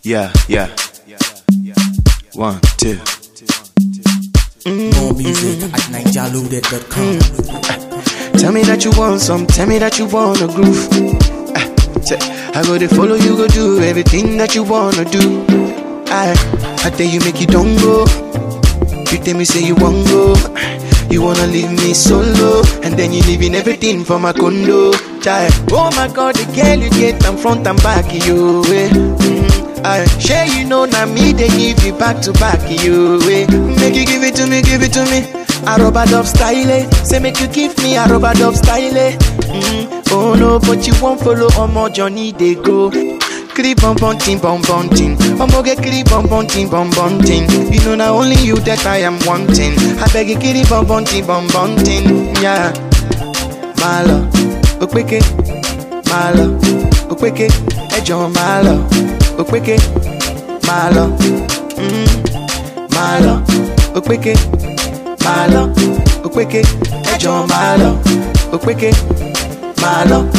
Yeah, yeah. One, two. More music at NigerLoaded.com. Tell me that you want some, tell me that you want a groove. Ah, say, I go to follow you, go do everything that you wanna do. I, I tell you, make you don't go. You tell me, say you won't go. You wanna leave me solo, and then you leaving everything for my condo. Child. Oh my god, the girl you get, I'm front and back, you way. Mm, I share you know, now me, they give you back to back, you way. Make you give it to me, give it to me. I rubber dub style, eh. say make you give me a rubber dub style. eh. Mm, oh no, but you won't follow on my journey, they go. Creep bum bum ting bum bum ting. Omo get creep bum bum ting bum bum ting. You know now only you that I am wanting. I beg you creep bum bum ting bum bum ting. Yeah, my love, okweke, my love, okweke, ejo my love, okweke, my love, mm, my love, okweke, my love, okweke, ejo my love, okweke, my love.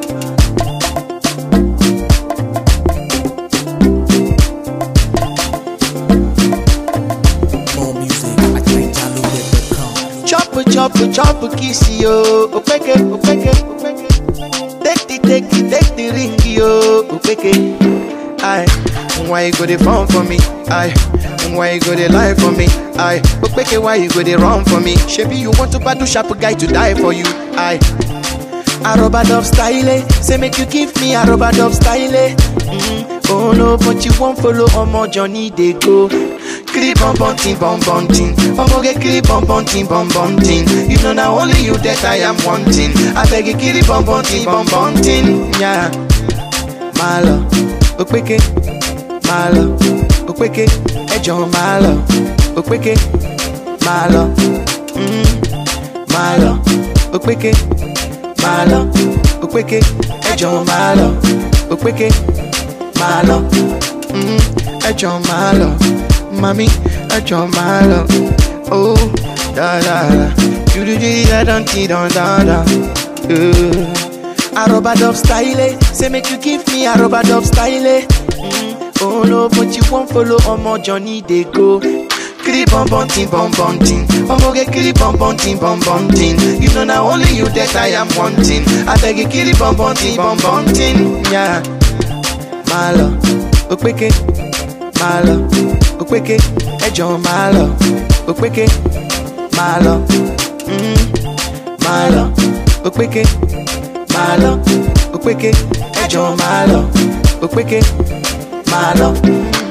More music at NigerLoaded.com. Chop chop chop kiss yo, opeke opeke opeke. Take the take the take the ring yo, opeke. Aye, why you go the phone for me? Aye, why you go the lie for me? Aye, opeke why you go the run for me? Shebi you want to battle sharp guy to die for you? Aye. A rubber dub style, eh. say make you give me a rubber dub style. eh. Mm, oh no, but you won't follow on my journey they go. Creep bum bum ting bum bum ting, Omo get creep bum bum ting bum bum ting. You know now only you that I am wanting. I beg you creep bum bum ting bum bum ting, yeah. My love, okweke, my love, okweke, ejo my love, okweke, my love, mm, my love, okweke my love, okweke, ejo my love, okweke, my love, mm, ejo my love, mami, ejo my love, oh, da da da, you do the da da da da da, uh. A rubber dub style, eh, say make you give me a rubber dub style, eh. mm, oh no, but you won't follow on my journey they go. Creep bum bum ting bum bum ting. Omo get creep bum bum ting bum bum ting. You know now only you that I am wanting. I beg you creep bum bum ting bum bum ting. Yeah, my love, okweke, my love, okweke, ejo my love, okweke, my love, mm, my love, okweke, my love, okweke, ejo my love, okweke, my love.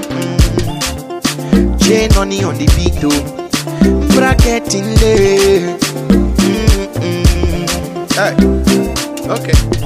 Chain money on the beat though. Bracketing late. Mm-mm. Hey. Okay.